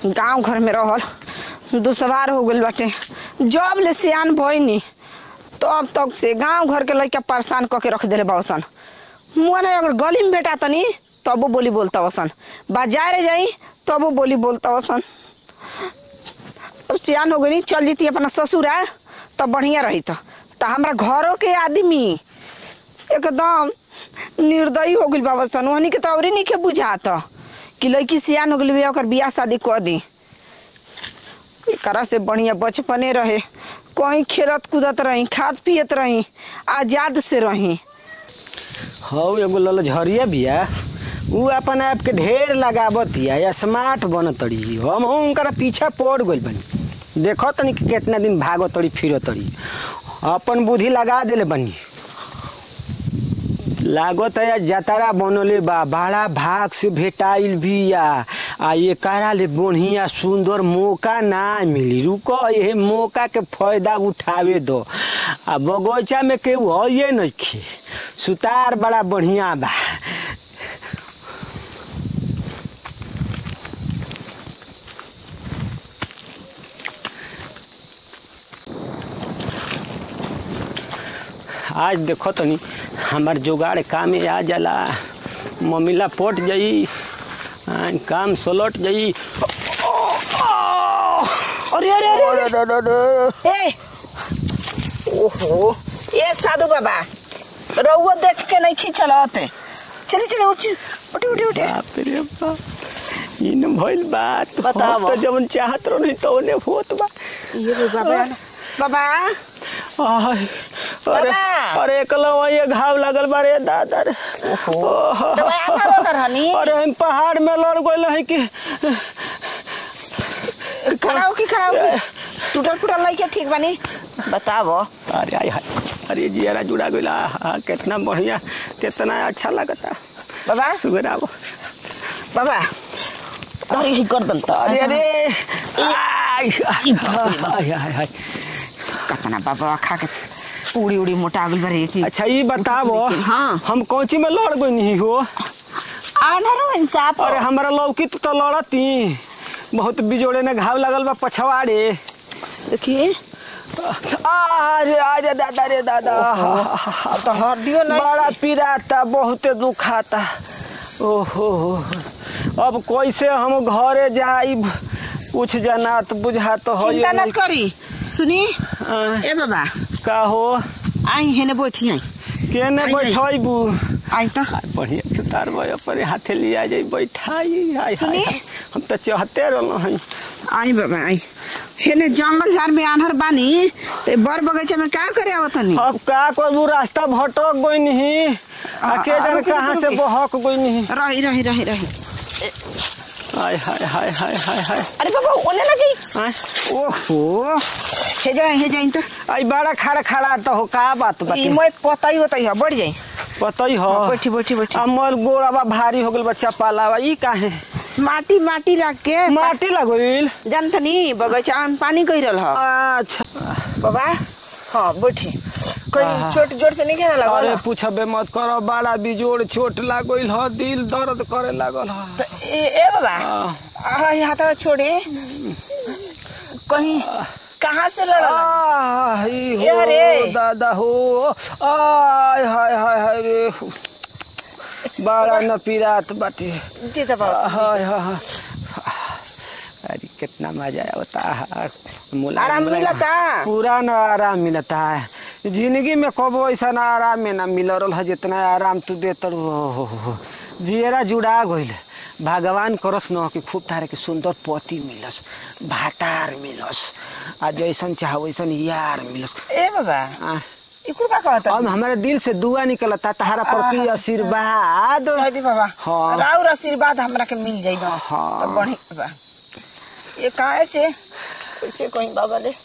गांव घर में रहल दुसवार हो गइल बाटे जब ले सियान भइनी तब तक से गांव घर के लइका परेशान क के रख देले बासन मुआ नहीं अगर गली में बेटा तनी तबो बोली बोलता वसन बाजारे जाई तबो बोली बोलता वसन अब सियान हो गई चल जीती अपना ससुरा तब बढ़िया रही तो हमरा घरों के आदमी एकदम निर्दयी हो गइल बाबा सन वहनी के तो अवरी नहीं के बुझात कि लड़की सियान हो गइल बिया ओकर बियाह शादी कर दी एकरा से बढ़िया बचपने रहे कहीं खेलत कूदत रही खाद पियत रही आजाद से रही हौ एगो ललझरिया बिया उ अपन आप के ढेर लगावतिया या स्मार्ट बनतड़ी हम उनकर पीछा पड़ गइल बनी देखो तनी कि कितना दिन भागतड़ी फिरतड़ी अपन बुद्धि लगा देले बनी लागत है जतरा बनले बा बड़ा भाग से भेटाइल बिया आ ये करा ले बढ़िया सुंदर मौका ना मिली रुको ये मौका के फायदा उठावे दो आ बगीचा में केहू है नइखे सुतार बड़ा बढ़िया बा आज देखो तनी हमार जुगाड़ काम में आ जाला मम्मीला पट जाई आ, काम सलट जाई अरे अरे अरे, अरे ए ओहो ए साधु बाबा रउआ देख के नहीं खींचल होते चली चली उठ उठी उठी उठी बाप रे बाप इन भइल बात बतावो। हम तो जवन चाहत रही तो ने होत बा ये लो बाबा बाबा आय, अरे बाबा। अरे एकलवा ये घाव लगल बा रे दादा रे ओहो। दवाई करो कर हनी अरे हम पहाड़ में लड़ गइल है कि खड़ा हो की खड़ा हो की? टूटल फूटल नहीं के ठीक बनी बतावो अरे आय हाय अरे जियारा जुड़ा गइल हाँ कितना बढ़िया कितना अच्छा लगता बाबा सुगरावो बाबा अरे ही कर दन तो अरे अरे आय, आय, आय, आय, आय। कतना बाबा खा के उड़ी उड़ी मोटा गइल बारे की अच्छा ये बतावो हाँ। हम कौची में लड़ गई नहीं हो आनरो इंसाफ अरे हमारा लौकी तो लड़ती बहुत बिजोड़े में घाव लगल बा पछवाड़े देखिए अरे अरे दादा रे दादा अब तो हड्डियो नहीं बड़ा पीराता बहुते दुखाता ओहो अब कैसे हम घरे जाइब कुछ जनात बुझात हो चिंता न करी सुनी आ, ए बाबा का हो आई हेने बैठी आई केने आई, आई। बैठबू आई तो बढ़िया सुतार भयो पर हाथे लिया जाई बैठाई हाय हाय सुनी? हाय। हम तो चाहते रहलो हई आई बाबा आई हेने जंगल झाड़ में आन्हर बानी ते बर बगीचा में का करे आवत हनी अब का करू रास्ता भटक गई नहीं आ के आ, जाने रुकी, कहाँ से रुकी। बहक गई नहीं रही रही रही रही हाय हाय हाय हाय हाय हाय अरे बाबा ओने ना जाई आय, ओहो हे जाई हे जाई तो आई बड़ा खड़ा खड़ा तो हो का बात ई बाकी मोय पताई होतई है बढ़ जाई पतई हो बैठी बैठी बैठी अमर गोड़ावा भारी हो गल बच्चा पालावा ई काहे माटी माटी रख के माटी लगइल जानतनी बगीचा में पानी कइरल ह अच्छा बाबा हाँ बैठी कोई आहा। चोट जोर से नहीं कहना अरे लगा पूछबे मत करो बड़ा बिजोड़ चोट लागल ह दिल दर्द करे लागल ह ए ए बाबा आ, आहा ये हाथ छोड़े कहीं कहाँ से लड़ा आह, ई ए हो अरे। दादा हो आय हाय हाय हाय रे बड़ा न पीरात बाटे जी तो बाबा हाय हाय हाय। अरे कितना मजा आता है मुलायम- आराम मुलायम। मिलता पूरा न आराम मिलता है जिंदगी में कबो ऐसा ना आराम में ना मिल रहा है जितना आराम तू देतर जियरा जुड़ा गइल भगवान करस न कि खूब तारे के सुंदर पति मिलस भाटार मिलस आ जैसन चाह वैसन यार मिलस ए बाबा आ, इकुर का कहता अब हमारे दिल से दुआ निकलता तहारा प्रति आशीर्वाद जी बाबा हाँ। राउर आशीर्वाद हमरा के मिल जाई ना हाँ। तो बढ़ी बा ये काहे से कैसे कहीं बाबा ले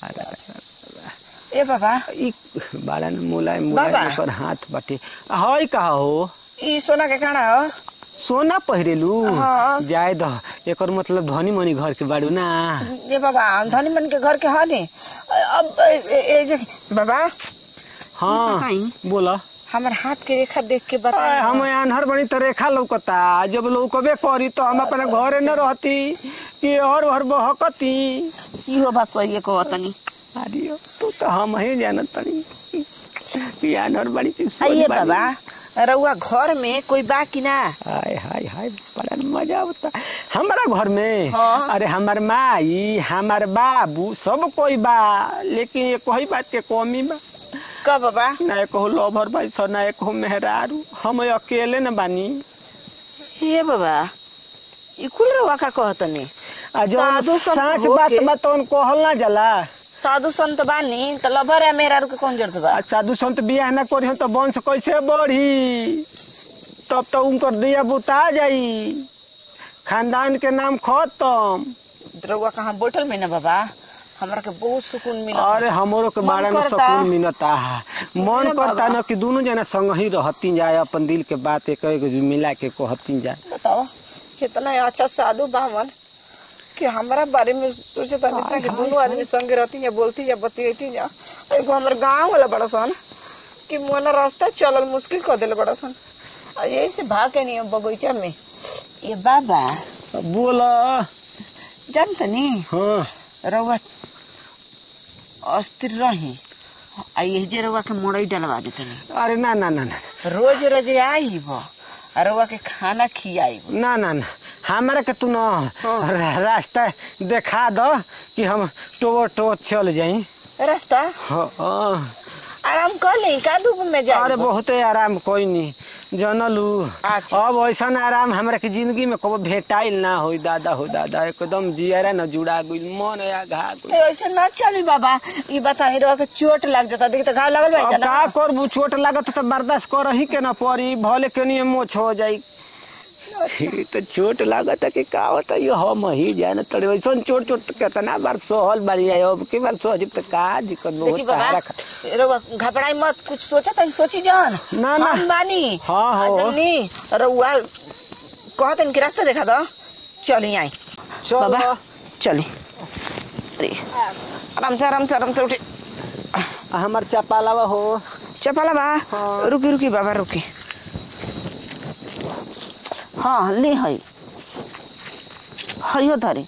ए बाबा ई बड़ा न मुलायम बाबा। मुलायम पर हाथ बाटे हई कहा हो ई सोना के काना हो सोना पहिरेलू हाँ। जाए द एकर मतलब धनी मनी घर के बाड़ू ना ये बाबा धनी मन के घर के हाल है अब ए- ए- ए जे बाबा हाँ बताई। बोला हमर हाथ के रेखा देख के बता अरे हम अनहर बनी तो रेखा लौकता जब लौकबे करी तो हम अपने घरे न रहती कि और घर बहकती इहो बात कहिए को तनी अरे तू तो हम ही जानत तनी कि अनहर बनी की सोच आइए बानी। बाबा रउआ घर में कोई बा कि ना हाय हाय हाय बड़ा मजा होता हमारा घर में हाँ। अरे हमार माई हमार बाबू सब कोई बा लेकिन ये कोई बात के कमी बा कब बाबा ना एक हो लोभर भाई सो ना एक हो मेहरारू हम अकेले न बानी ये बाबा ई कुल रउआ का कहतनी आ जौन साधु संत साँच होके- बात बा तौन कहल ना जाला साधु संत बानी त लभर या मेहरारू के कौन जरूरत बा आ साधु संत बियाह ना करी तो वंश कैसे बढ़ी तब तो उनकर दिया बुता जाई खानदान के नाम खत्म रउआ कहाँ बैठल में ना बाबा हमरा के बहुत सुकून मिला अरे हमरो के मन बारे में करता। सुकून मिलता है मन सुकून करता बाबा। न कि दोनों जना संग ही रहती जाए अपन दिल के बात एक एक मिला के कहती जाए बताओ कितना अच्छा साधु बामन कि हमारा बारे में सोचे था जितना कि दोनों आदमी संगे रहती या बोलती या बतियती जा एगो हमर गांव वाला बड़ा सन कि मोना रास्ता चलल मुश्किल कर दिल बड़ा सन आ यही से भाग के नहीं बगीचा में ये बाबा बोल जानत नी हाँ रउआ अस्थिर रही आ ये जे रउआ के मोड़ई डलवा देते अरे ना ना ना ना रोज रोज आई बो आ रउआ के खाना खियाई ना ना ना हमारा के तू न रा- रास्ता देखा दो कि हम टोवर टोवर चल जाई रास्ता हाँ, हाँ। आराम कर ली का धूप में जा अरे बहुते आराम कोई नहीं जनलू अच्छा। अब ऐसा आराम हमरा के जिंदगी में कबो भेटाइल ना होई दादा हो दादा एकदम जियरा न जुड़ा गइल मन या घा गइल ऐसे ना चली बाबा ई बताई रहा के चोट लग जाता देखी तो घाव लगल अब बा का करबू चोट लागत तो बर्दाश्त करही के न पड़ी भले के नहीं मोछ हो जाई ई तो चोट लागत कि का होता ये हम ही जान तड़े वैसा चोट चोट कितना बार सहल बारी है अब के बार सह तो का दिक्कत देखी बहुत बाबा सहारा खा- रउआ घबराई मत कुछ सोचा तनी सोची जान ना, ना। हम बानी हाँ, हाँ। आदमी रउआ कहतन कि रास्ता देखा दो चली आई चलो बाबा चली अरे आराम से आराम से आराम से उठे हमार चपालावा हो चपाला बा हाँ। रुकी रुकी बाबा रुकी हाँ ले है हयो धरी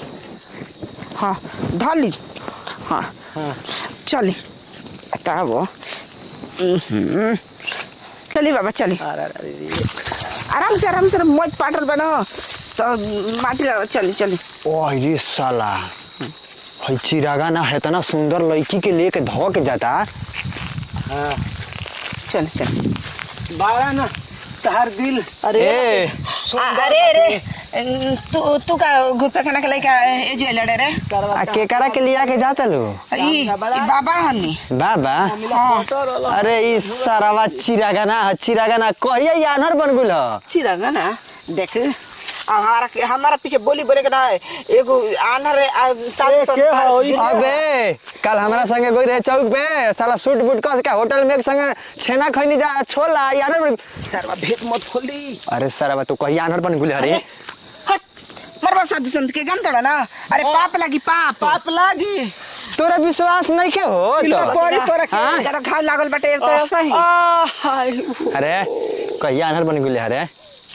हाँ धली हाँ हाँ चली तब उहुं। चली बाबा चली अरे अरे अरे। आराम से आराम से मौज पाटर बनो तो माटी लगा चली चली ओह ये साला हई चिरागा ना है तना सुंदर लड़की के लेके धो के जाता हाँ चली चली बारा ना तहार दिल ए आ- अरे अरे तू तू का गुप्ता खाना के लइका ए जो लड़े रे आ केकरा के लिया के जाता लो ई ई बाबा हनी बाबा हाँ अरे ई सारावा चिरागा ना है, चिरागा ना कहिया यानर बन गुल ह चिरागा ना देख हमारा हमारा पीछे बोली बोले के ना एगो आनर आ, सात ए, सौ के हो, ई? अबे कल हमरा संगे गई रहे चौक पे साला सूट बूट कस के होटल में एक संगे छेना खैनी जा छोला यानर बन सरवा भेद मत खोली अरे सारावा तू कहिया यानर बन गुल अरे हट मरवा साधु संत के गन तोड़ा ना अरे पाप लगी पाप पाप लागी तोरा विश्वास नहीं के हो किलो तो पड़ी तोरा के हाँ? जरा घाव लागल बाटे एक तो ऐसा ही आ, हाय। अरे कहिया यानर बन गुल अरे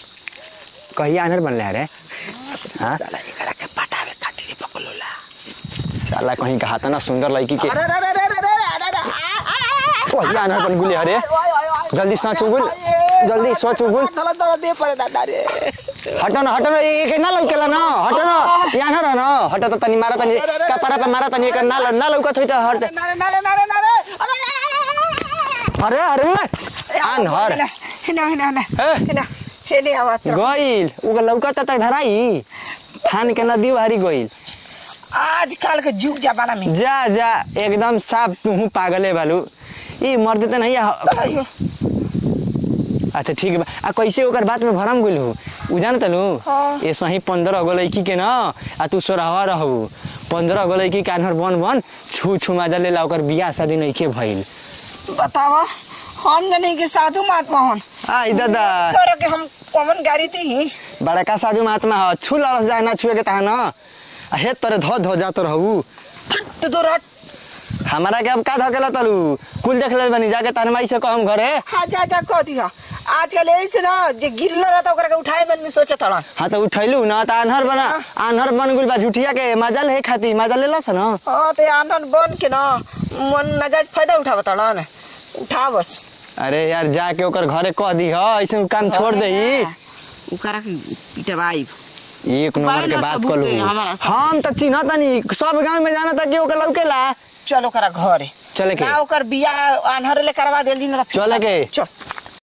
कहिया यानर बनले अरे हाँ साला एकरा के पटावे खातिर पकलोला साला कहीं कहा था ना सुंदर लड़की के अरे अरे अरे अरे अरे अरे आ, आ, आ, आ, कहिया यानर बन गुल अरे जल्दी सोच उगुल जल्दी सोच उगुल थोड़ा थोड़ा दे पड़े दादा रे हटो न हटो न एक ना लौकेला न हटो न यहाँ न न हटो त तनी मारा तनी कपड़ा पे मारा तनी एक ना ना लौकत होइ त हट नारे नारे नारे नारे अरे अरे अरे आन हर हिना हिना हिना ए हिना हेने आवाज गइल उग लौकत त धराई फान के नदी हारी गइल आजकल के जुग जमाना में जा जा एकदम साफ तू पागले बालू ई मर्द त नहीं अयो, अच्छा ठीक बा आ कैसे ओकर बात में भरम गइल हो उ जान तनु हाँ। ए सही पंद्रह गो लड़की के न आ तू सोरहवा रहू पंद्रह गो लड़की कान्हर बन बन छू छू माजा लेला ओकर बियाह शादी नइखे भइल बतावा हम जने के साधु महात्मा हन आई दादा तोरा के हम कॉमन गाड़ी थी ही बड़का साधु महात्मा ह छू लरस जाए ना छुए के तहा न आ हे तोरे धो धो जात रहू तो तो रट हमारा के अब का धकेला तलू कुल देख ले बनी जाके तार माई से कहम घरे हाँ जा जा कह दिया आजकल ऐसे ना जे गिरल रहता ओकरा के उठाए मन में सोचे तड़न हाँ तो उठैलू ना तो आन्हर बना आन्हर बन गुल बा झुठिया के मजा ले खाती मजा लेला स ना हाँ तो आंदन बन के ना मन नजायज फायदा उठाव तड़न उठा बस अरे यार जाके ओकर घरे कह दी ह ऐसे काम छोड़ दे उकरा के पिटवाई एक नंबर के बाइला बात सबूत कर है हमारा सब। हम तो चिन्ह तनी सब गांव में जाना था कि ओकर लौकेला चल ओकरा घरे चले के ना ओकर बिया आन्हर ले करवा देली ना चले के चल